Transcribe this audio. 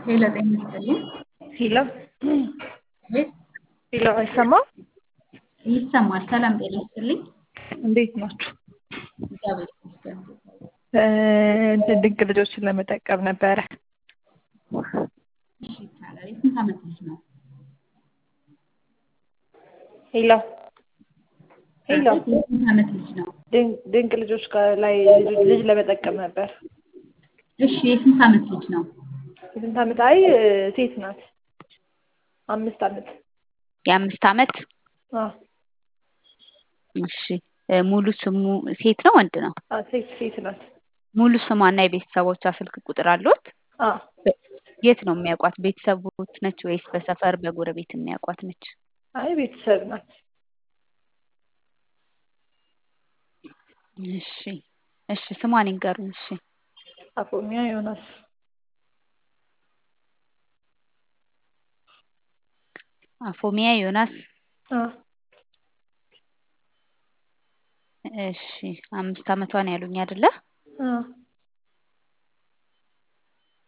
ሄሎ ጤና ይስጥልኝ። ሄሎ አቤት ሄሎ፣ አይሰማም? ይሰማል። ሰላም ጤና ይስጥልኝ። እንዴት ናችሁ? እግዚአብሔር ይመስገን። እንትን ድንቅ ልጆችን ለመጠቀም ነበረ። እሺ ይቻላል። የስንት ዓመት ልጅ ነው? ሄሎ ሄሎ፣ የስንት ዓመት ልጅ ነው? ድን- ድንቅ ልጆች ጋር ላይ ልጅ ለመጠቀም ነበር። እሺ የስንት ዓመት ልጅ ነው? የስንት ዓመት? አይ ሴት ናት። አምስት ዓመት። የአምስት ዓመት አዎ እሺ እ ሙሉ ስሙ ሴት ነው ወንድ ነው? አዎ፣ ሴት ሴት ናት። ሙሉ ስሟና የቤተሰቦቿ ስልክ ቁጥር አሉት? አዎ የት ነው የሚያውቋት? ቤተሰቦች ነች ወይስ በሰፈር በጎረቤት የሚያውቋት ነች? አይ ቤተሰብ ናት። እሺ እሺ ስሟን ይንገሩን። እሺ አፎሚያ ዮናስ። አፎሚያ ዮናስ። አዎ እሺ አምስት ዓመቷን ያሉኝ አይደለ? አዎ